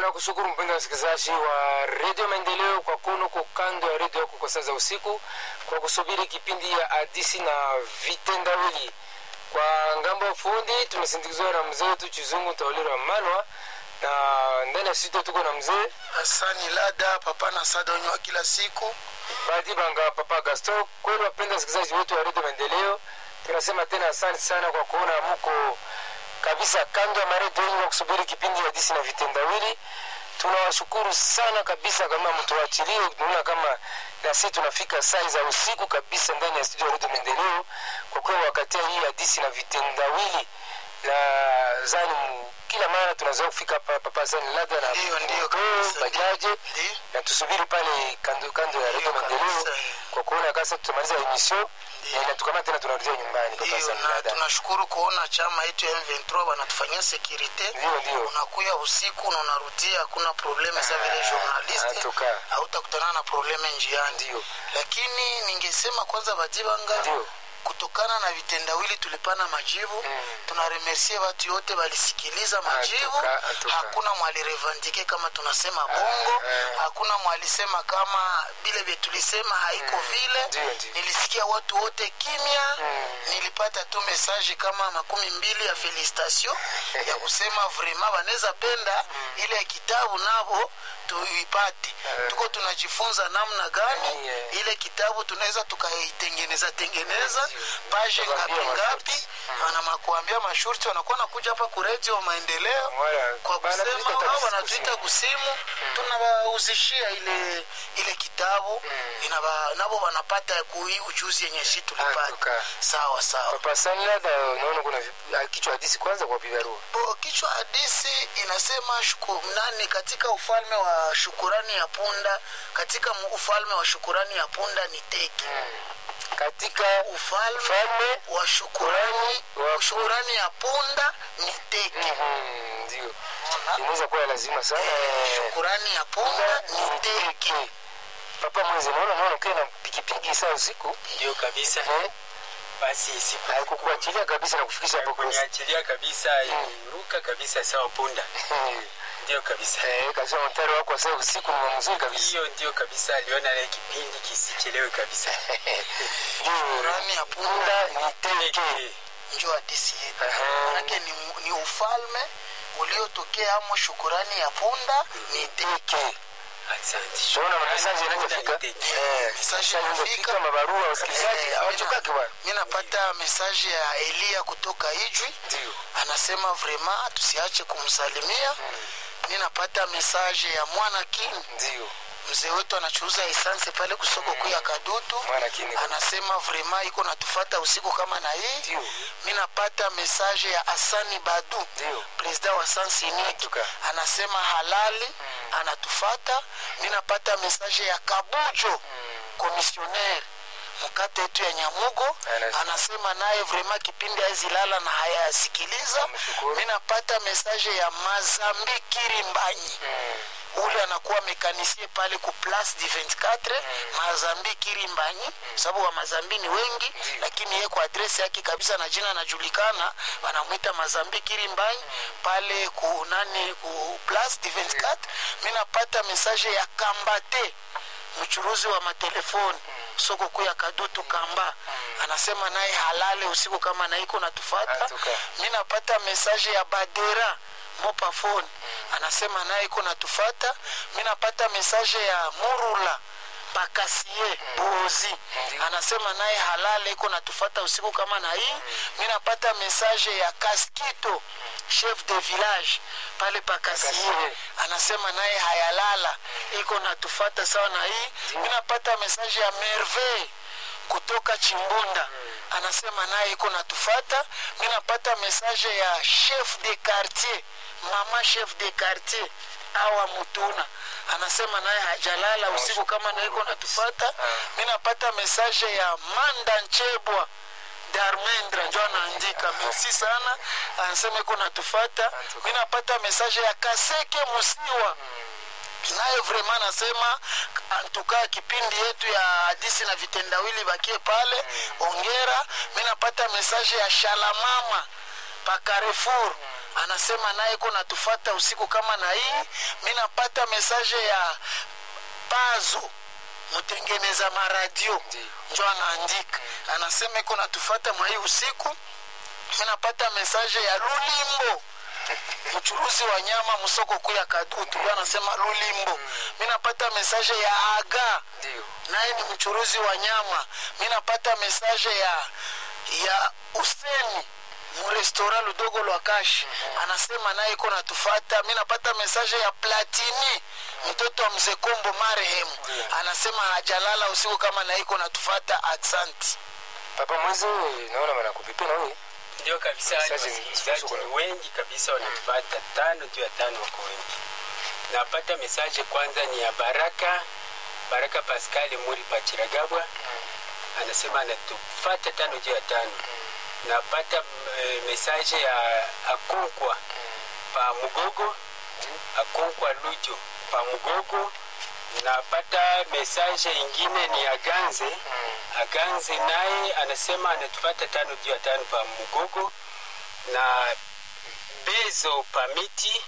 Tunakushukuru mpendwa msikilizaji wa redio Maendeleo kwa kuwa uko kando ya redio yako kwa saa za usiku, kwa kusubiri kipindi ya hadisi na vitendawili. Kwa ngambo ya fundi tumesindikizwa na mzee wetu Chizungu Taulira Malwa, na ndani ya studio tuko na mzee Hasani Lada papa na sada wenye wa kila siku. Badi Banga Papa Gaston. Kweli wapenda wasikilizaji wetu wa redio Maendeleo, tunasema tena asante sana kwa kuona mko kabisa kando ya maredio yenu kwa kusubiri kipindi ya hadisi na vitendawili. Tunawashukuru sana kabisa, kama mtuachilie. Tunaona kama na sisi tunafika saa za usiku kabisa ndani ya studio ya redio Maendeleo, kwa kuwa wakati hii hadisi na vitendawili na zani m- kila mara tunazoea kufika hapa papa zani labda na Ndiyo, ndiyo, moto, kabisa. bajaje Ndiyo. na tusubiri pale kando kando ya redio Ndiyo, Maendeleo kabisa, eh. kwa kuona kasa tutamaliza emission Ndiyo. na tukamata tena tunarudia nyumbani papa Ndiyo, zani na labda tunashukuru kuona chama yetu ya M23 wanatufanyia sekurite. Ndiyo, ndiyo. Unakuya usiku na unarudia, hakuna probleme za vile Ah, journalist, atuka. hautakutana na probleme njiani. Ndiyo. Lakini ningesema kwanza Badibanga, Ndiyo. kutokana na vitendawili tulipana majibu Mm. tunaremersie watu yote walisikiliza majibu Atuka, atuka. hakuna mwalirevandike kama tunasema bongo ah. hakuna mwalisema kama vile vye tulisema haiko vile Ndiyo, ndiyo. nilisikia watu wote kimya Mm. nilipata tu mesaje kama makumi mbili ya felicitation ya kusema vrema wanaweza penda ile kitabu navo tuipate tuko tunajifunza namna gani Yeah. ile kitabu tunaweza tukaitengeneza tengeneza Ndiyo. paje Tukawaambia ngapi ngapi masharti. wanamakuambia masharti wanakuwa nakuja hapa kuredio maendeleo Wala, kwa bana kusema tuita au taksi wanatuita kusimu. kusimu tunawauzishia ile ile kitabu inaba, nabo wanapata kui ujuzi yenye shi tulipata Atuka. sawa sawa papa zani labda unaona kuna vi- ah, kichwa hadisi kwanza kwa bibarua Bo, kichwa hadisi inasema shuku, nani katika ufalme wa shukurani ya punda katika mu- ufalme wa shukurani ya punda ni teki katika ufalme ufalme wa shukurani wa shukurani ya punda ni teki Mhm, ndio Unaona? inaweza kuwa lazima sana eh, shukurani ya punda ni teki papa mwezi naona naona ukiwa na pikipiki saa usiku ndio kabisa eh, basi siku haikukuachilia kabisa na kufikisha hapo kosi kuniachilia kabisa iruka kabisa sawa punda ndio kabisa eh, kasema mtaro wako wa saa usiku ni mzuri kabisa hiyo ndio kabisa aliona ile kipindi kisichelewe kabisa ndio shukurani ya punda punda ni teke Eh, njo hadisi yetu Aha. manake ni, ni ufalme uliotokea amo shukurani ya punda ni teki teke asante tunaona mamesaji yanayofika Punda ni teke. eh, Mesaji mesaji inafika. yanayofika mabarua wasikilizaji Eh, hawachokaki bwana mi napata mesaje ya eliya kutoka ijwi ndio anasema vrema tusiache kumsalimia mi napata mesaje ya mwana king ndio mzee wetu anachuuza esanse pale kusoko kuu ya kadutu Mwana King. anasema vrema iko natufata usiku kama na hii Ndio. mi napata mesaje ya asani badu Ndio. presida wa sansiniki Atuka. anasema halali anatufata mi napata mesaje ya kabujo komisionere mkate yetu ya nyamugo Ana- anasema naye vrema kipindi aezilala na hayasikiliza Namshukuru. mi napata mesaje ya mazambi kirimbanyi ule anakuwa mekanisie pale ku place du 24 mazambi kirimbanyi sababu wa mazambi ni wengi lakini ye kwa adresi yake kabisa na jina anajulikana wanamwita mazambi kirimbanyi pale ku nani ku place du 24 mi napata mesaje ya kambate mchuruzi wa matelefoni soko kuu ya kadutu kamba anasema naye halale usiku kama naiko natufata Atuka. mi napata mesaje ya badera mopafone anasema naye iko natufata mi napata mesaje ya murula pakasie bozi anasema naye halale iko natufata usiku kama na hii mi napata mesaje ya kaskito chef de village pale pakasie Pakasie. anasema naye hayalala iko natufata sawa na hii mi napata mesaje ya merveille kutoka chimbunda anasema naye iko natufata mi napata mesaje ya chef de quartier mama chef de quartier awa mutuna anasema naye hajalala usiku kama naye iko natufata mi napata mesaje ya manda nchebwa darmendra njo anaandika merci sana anasema iko natufata mi napata mesaje ya kaseke musiwa naye vrema anasema antukaa kipindi yetu ya hadisi na vitendawili bakie pale ongera mi napata mesaje ya shalamama pa Carrefour anasema naye iko natufata usiku kama na hii mi napata mesaje ya pazo mtengeneza maradio Ndiyo. njo anaandika anasema iko natufata mwa hii usiku mi napata mesaje ya lulimbo mchuruzi wa nyama msoko kuu ya kadutu ndio anasema lulimbo mi napata mesaje ya aga ndio naye ni mchuruzi wa nyama mi napata mesaje ya ya useni murestora ludogo lwa kashi anasema naye iko natufata mi napata mesaje ya platini mtoto wa mzee kombo marehemu anasema hajalala usiku kama naye iko natufata aksanti papa mwezi naona wanakupipa na wewe ndio kabisa wale Sasa ni- wasikilizaji sasa ni kuna- wengi kabisa wanatupata tano juu ya tano wako wengi napata mesaje kwanza ni ya baraka baraka paskali muri pachiragabwa anasema anatufata tano juu ya tano napata e, mesaje ya akonkwa pa mugogo akonkwa lujo pa mugogo napata mesaje ingine ni aganze aganze naye anasema anatufata tano juu ya tano pa mugogo na bezo pa miti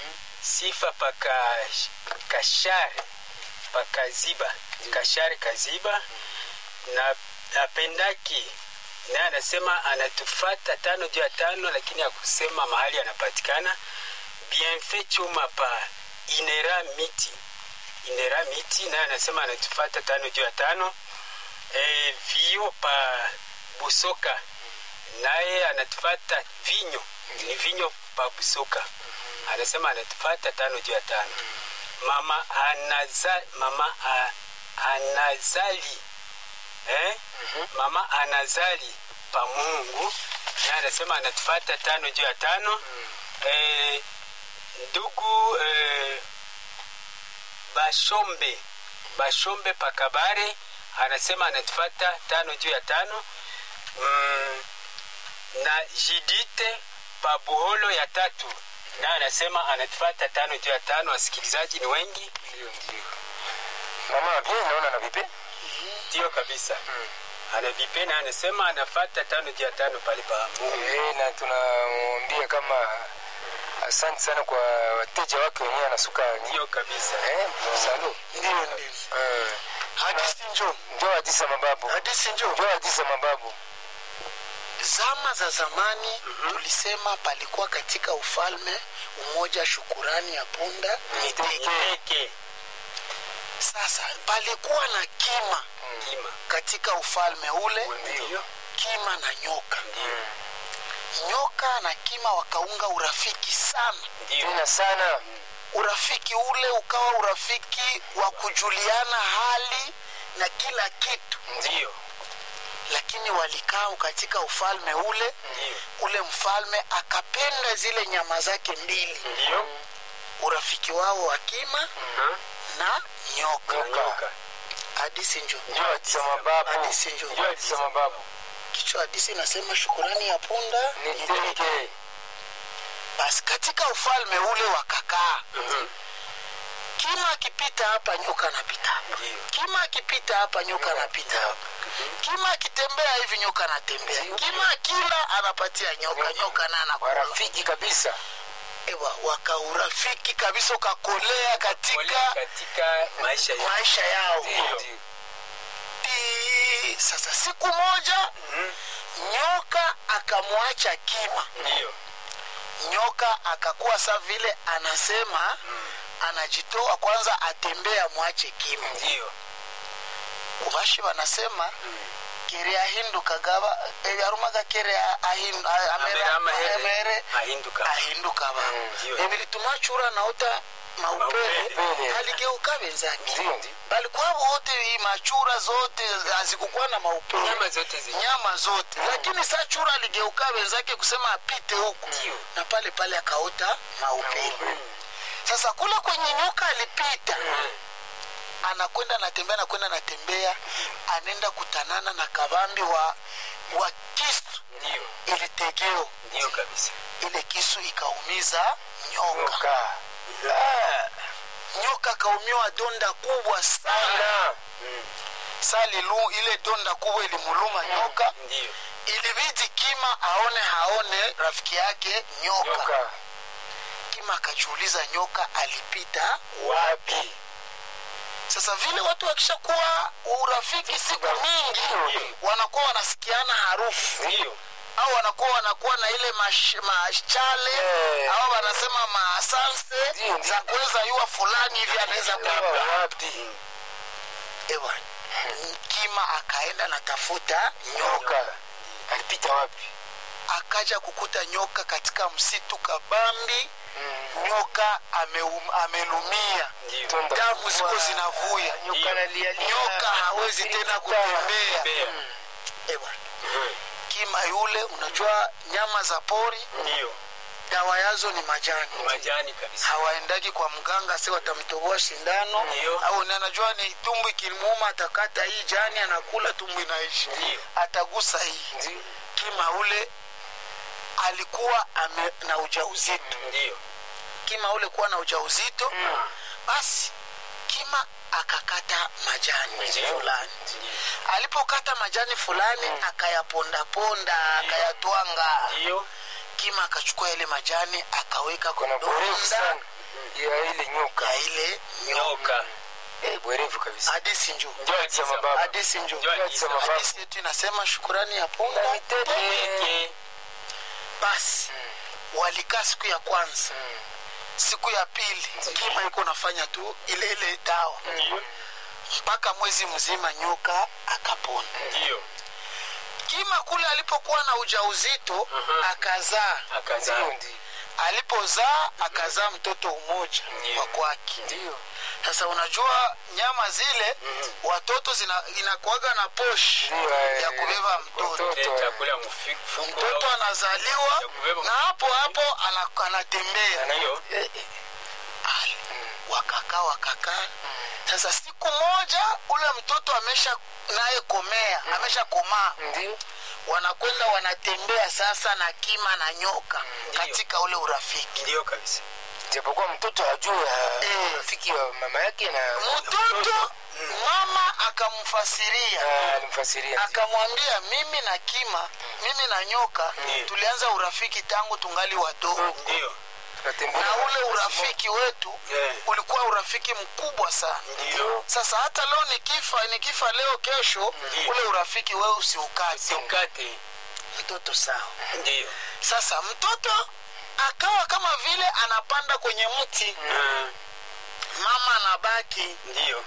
sifa pa Kash- kashare pa kaziba kashare kaziba na apendaki naye anasema anatufata tano juu ya tano lakini akusema mahali anapatikana bienfait chuma pa inera miti inera miti naye anasema anatufata tano juu ya tano e, vio pa busoka naye anatufata vinyo ni vinyo pa busoka anasema anatufata tano juu ya tano mama anaza, mama a, anazali eh? mama anazali pa mungu naye anasema anatufata tano juu ya tano eh, ndugu eh, bashombe bashombe pakabare anasema anatufata tano juu ya tano mm, na jidite pabuholo ya tatu naye anasema anatufata tano juu ya tano wasikilizaji ni wengi ndio ndio mama bien naona na vipi ndio kabisa anavipe na anasema anafata tano juu ya tano pale pa mungu eh na tunamwambia kama asante sana kwa wateja wake wenyewe anasuka ndio kabisa eh salo ndio ndio eh hadisi njo ndio hadisa mababu hadisi njo ndio hadisa mababu zama za zamani tulisema palikuwa katika ufalme umoja shukurani ya punda ni teke Eke, sasa palikuwa na kima kima katika ufalme ule ndio kima na nyoka ndio nyoka na kima wakaunga urafiki sana ndio tena sana urafiki ule ukawa urafiki wa kujuliana hali na kila kitu ndio lakini walikaa katika ufalme ule ndio ule mfalme akapenda zile nyama zake mbili ndio urafiki wao wa kima Aha, na nyoka na nyoka hadisi njo ndio hadisa mababu Hadisi ndio. ndio hadisa mababu kichwa hadisi inasema shukurani ya punda ni ni teke. teke basi katika ufalme ule wakakaa kima akipita hapa nyoka anapita hapa ndio kima akipita hapa nyoka anapita hapa kima akitembea hivi nyoka anatembea kima akila anapatia nyoka nyoka na anakula warafiki kabisa ewa wakaurafiki kabisa ukakolea Ole katika katika maisha ya maisha yao Ndio. Ti- sasa siku moja nyoka akamwacha kima ndio nyoka akakuwa sa vile anasema anajitoa kwanza atembee amwache kima ndio kubashi wanasema kere ahinduka gaba eh, arumaga kere ahindu- a- amera- amera amahere amere ahinduka ahinduka ba ndio. ebilituma chura naota maupele Maupele. aligeuka benzake ndio ndio balikuwa wote hii machura zote hazikukuwa na maupele nyama zote zi nyama zote lakini saa chura aligeuka wenzake kusema apite huku Ndio. na pale pale akaota maupele sasa kule kwenye nyoka alipita anakwenda natembea nakwenda natembea anaenda kutanana na kabambi wa wa kisu ndio ilitegeo ndio kabisa ile kisu ikaumiza nyoka nyoka Ah, nyoka akaumiwa donda kubwa sana sana salilu ile donda kubwa ilimuluma nyoka ndio ilibidi kima aone haone rafiki yake nyoka, nyoka kima akajiuliza nyoka alipita wapi sasa vile watu wakishakuwa urafiki siku mingi wanakuwa wanasikiana harufu ndio au wanakuwa wanakuwa na ile mash- mashale Eh. au wanasema masanse Ndio, ndio. za kuweza yua fulani hivi anaweza kuwa Nyoka wapi ewa kima akaenda natafuta nyoka nyoka alipita wapi akaja kukuta nyoka katika msitu kabambi nyoka ameum, amelumia ndio Tonda damu ziko kubwa. zinavuya nyoka analia nyoka hawezi tena kutembea Bea. ewa kima yule unajua nyama za pori ndio dawa yazo ni majani majani kabisa hawaendagi kwa mganga si watamtoboa shindano Ndio. au ni anajua ni tumbu ikilimuuma atakata hii jani anakula tumbu inaishi Ndio. atagusa hii Ndio. kima ule alikuwa ame, na ujauzito ndio kima ule kuwa na ujauzito basi kima akakata majani Ndio. fulani Ndio. alipokata majani fulani akayapondaponda akayatwanga ndio kima akachukua ile majani akaweka kuna kwa bwerevu donda sana ya ile nyoka ya ile nyoka nyoka Eh, bwerevu kabisa hadisi njo ndio Hadithi ya kabisa. mababu. hadisi njo Ndio Hadithi ya mababu. hadisi yetu inasema shukurani ya punda mitete. Peke. basi walikaa siku ya kwanza siku ya pili kima iko nafanya tu ile ile dawa ndio mpaka mwezi mzima nyoka akapona ndio kima kule alipokuwa na ujauzito Mhm. akazaa akazaa ndio ndio alipozaa akazaa mtoto umoja Ndio. wa kwake ndio sasa unajua nyama zile watoto zina- inakuwaga na poshi Ndio, eh, ya kubeba mtoto watoto. Eh, chakula mfuko mtoto anazaliwa Ya kubeba na hapo hapo ana- anatembea ndio Ale, wakakaa wakakaa sasa siku moja ule mtoto amesha naye komea amesha komaa ndio wanakwenda wanatembea sasa na kima na nyoka katika ule urafiki ndio kabisa japokuwa mtoto ajue Eh. rafiki wa mama yake na mtoto mama akamfasiria Ah, alimfasiria akamwambia mimi na kima mimi na nyoka Ndiyo. tulianza urafiki tangu tungali wadogo ndio tunatembea na ule urafiki wetu Eh. ulikuwa urafiki mkubwa sana ndio sasa hata leo nikifa nikifa leo kesho Ndiyo. ule urafiki wewe usiukate sikate mtoto sawa ndio sasa mtoto akawa kama vile anapanda kwenye mti Ah, mama anabaki ndio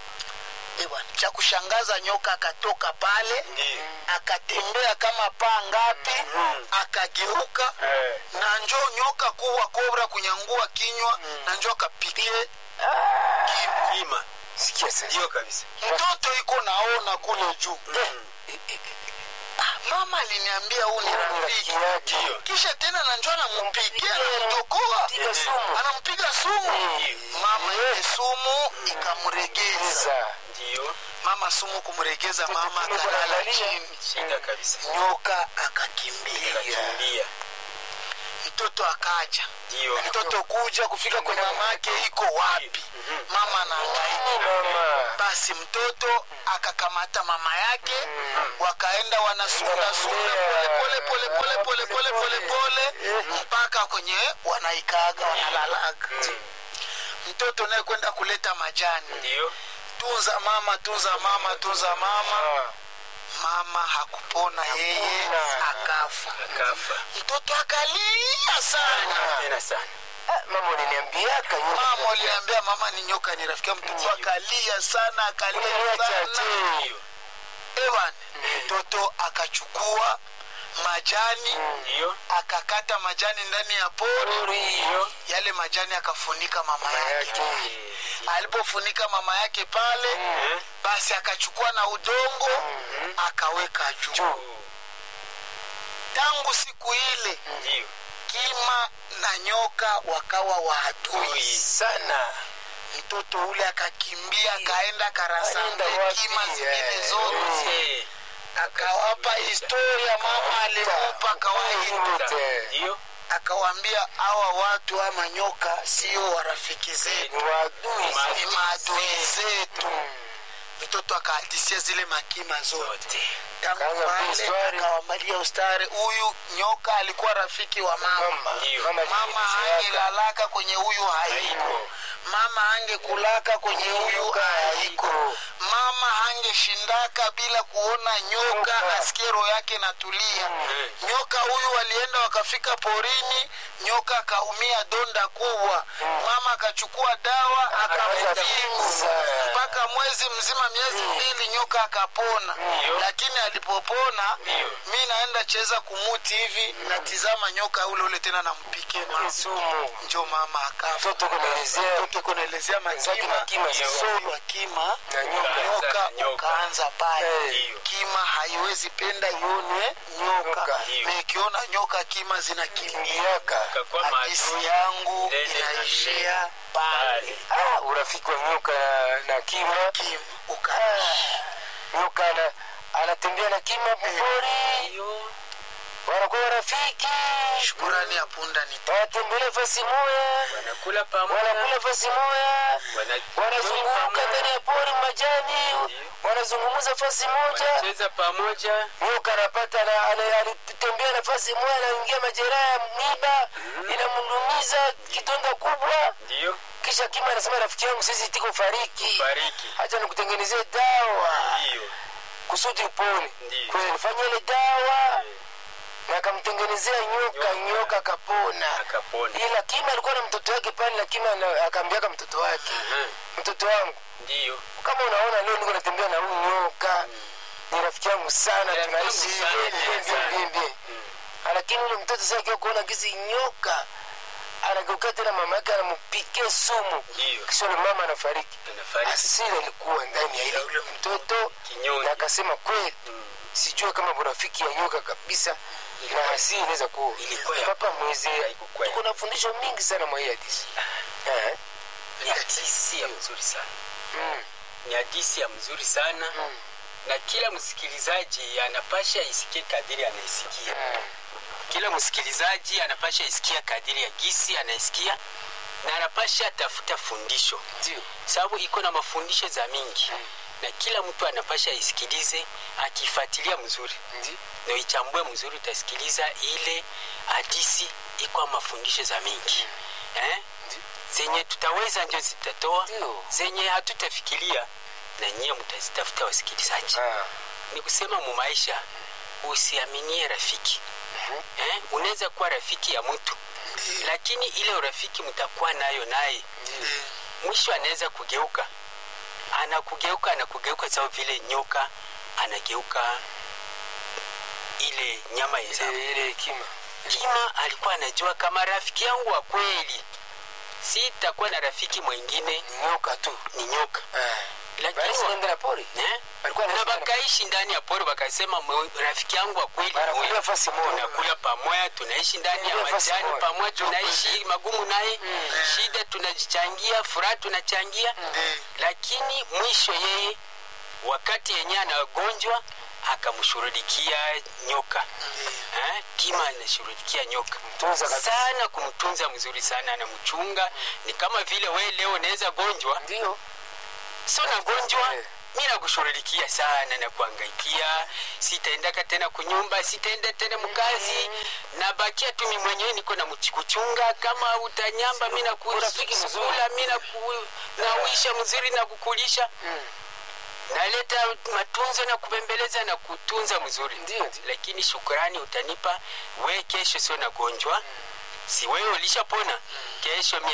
Eh bwana, cha kushangaza nyoka akatoka pale ndio akatembea kama paa ngapi Mm. akageuka Eh, na njo nyoka kuwa kobra kunyangua kinywa na njo akapigie kima sikia sasa ndio kabisa mtoto iko naona kule juu Mm. Ah, mama aliniambia huu ni rafiki rafiki yake ndio kisha tena na njo anampigia anamdokoa piga sumu anampiga sumu Ndio. mama ile sumu ikamregeza Sasa, ndio mama sumu kumregeza mama Mtoto akalala analia. chini shida kabisa nyoka akakimbia kakimbia mtoto akaja ndio mtoto kuja kufika kwenye mama yake iko wapi mama anaangaika mama basi mtoto akakamata mama yake wakaenda wanasundasunda pole pole pole pole pole pole pole mpaka kwenye wanaikaga wanalalaga mtoto naye kwenda kuleta majani ndio tunza mama tunza mama tunza mama Ah, mama hakupona yeye Hakuna. akafa akafa mtoto akalia sana tena sana ah, mama uliniambiaka nyoka. mama aliambia mama ni nyoka ni rafiki yangu. mtoto akalia sana akalia Uliniacha sana tu. ndio ewan mtoto akachukua majani ndio akakata majani ndani ya pori Pori. yale majani akafunika mama Mama yake yake. alipofunika mama yake pale Eh, basi akachukua na udongo akaweka juu Juu. tangu siku ile ndio kima na nyoka wakawa waadui Ui. sana mtoto ule akakimbia akaenda karasambe Alienda wapi? kima zingine Eh, zote Eh, akawapa historia mama alimupa akawaita Yote. ndio akawaambia hawa watu ama nyoka sio warafiki zetu Ni waadui. ni maadui zetu mtoto akahadisia zile makima zote zote tangu Kaanza pale ustari. akawambalia ustare huyu nyoka alikuwa rafiki wa mama Mama, Ndio. mama mama aliniletea. angelalaka kwenye huyu haiko Haiko. mama angekulaka kwenye huyu Nyoka haiko haiko. mama hangeshindaka bila kuona nyoka Nyoka. asikie roho yake natulia Mm. nyoka huyu walienda wakafika porini nyoka akaumia donda kubwa mama akachukua dawa akamtibu Akapunguza. mpaka mwezi mzima miezi mbili nyoka akapona Ndio. lakini alipopona Ndio. mi naenda cheza kumuti hivi natizama nyoka ule ule tena nampike Ni mama sumu njo mama akafa mtoto kunaelezea mtoto kunaelezea Wenzake makima na kima Ndio. sasa. so wa kima na nyoka nyoka Nyoka. ukaanza pale Ndio. kima haiwezi penda ione nyoka Nyoka. Ndio. na ikiona nyoka kima zinakimbia miaka Kakuwa hadisi maadui. yangu Ndege na inaishia pale ah, urafiki wa nyoka na- na kima kim ukaishi nyoka ana, anatembea na kima pori Ndio. wanakuwa warafiki shukurani ya punda ni wanatembelea fasi moya Wanakula pamoja. wanakula fasi moya Wana- wanazunguka pamoja. ndani ya pori majani Ndio. wanazungumuza fasi moja Wanacheza pamoja. nyoka anapata na ana- alitembea nafasi moja anaingia majeraha ya miba inamndumiza kidonda kubwa Ndio. kisha kima anasema rafiki yangu sisi tiko fariki Fariki. hacha nikutengenezee dawa Ndio. kusudi upone Ndiyo. kwa hiyo alifanya ile dawa na akamtengenezea nyoka Nyoka. nyoka akapona Akapona. ila kima alikuwa na mtoto wake pale na kima ana- akaambiaka mtoto wake Mhm. mtoto wangu Ndio. kama unaona leo niko natembea na huyu nyoka ni rafiki yangu sana Ni rafiki tunaishi yangu sana, bien, bien, sana. bien, bien. lakini ule mtoto sasa akiwa kuona gizi nyoka anageuka tena mama yake anampikia sumu Ndio. kisha ule mama anafariki Anafariki. asira ilikuwa ndani ya ile ule mtoto Kinyonge. na akasema kweli Mm. sijue kama urafiki ya nyoka kabisa na hasira inaweza kuwa Ilikuwa ya- papa mweze haikukuwa ya- tuko na fundisho mingi sana mwa hii hadisi Eh, Ni hadisi ya mzuri sana. mm, Ni hadisi ya mzuri sana mm, na kila msikilizaji anapasha isikie kadiri anaisikia. mm. Kila msikilizaji anapasha isikia kadiri ya gisi anaisikia na anapasha tafuta fundisho, ndio sababu iko na mafundisho za mingi na kila mtu anapasha isikilize akifuatilia mzuri ndio na ichambue mzuri, utasikiliza ile hadisi iko mafundisho za mingi eh? Ndio. zenye tutaweza ndio zitatoa, Ndio. zenye hatutafikiria na nyie mtazitafuta wasikilizaji. Ah, Ni kusema mu maisha usiaminie rafiki eh? Unaweza kuwa rafiki ya mtu lakini ile urafiki mtakuwa nayo naye mwisho anaweza kugeuka, anakugeuka anakugeuka sawa vile nyoka anageuka ile nyama yenza ile ile hekima Kima alikuwa anajua kama rafiki yangu wa kweli sitakuwa na rafiki mwingine ni nyoka tu ni nyoka, Ah, lakini basi nenda na pori eh? Alikuwa na anaishi ndani- bakaishi ndani ya pori, wakasema "Mwe- rafiki yangu wa kweli ni Wanakulia huyu." fasi moja. tunakula pamoja, tunaishi ndani ya Wanakulia fasi majani moja. pamoja, tunaishi magumu naye, shida tunachangia, furaha tunachangia, lakini mwisho yeye wakati yenyewe anagonjwa akamshughulikia nyoka eh? Kima anashughulikia nyoka Mtunza kabisa. sana, kumtunza mzuri sana, anamchunga. Ni kama vile we leo unaweza gonjwa ndio so nagonjwa Eh. mi nakushughulikia sana na kuangaikia sitaendaka tena kunyumba sitaenda tena mkazi nabakia tu mi mwenyewe niko na mchi- kuchunga kama utanyamba mi Urafiki mzuri. nakusukula mi naku- nauisha mzuri na kukulisha naleta matunzo na kubembeleza na kutunza mzuri Ndio, ndio. lakini shukrani utanipa we kesho sio nagonjwa si wewe ulishapona kesho mie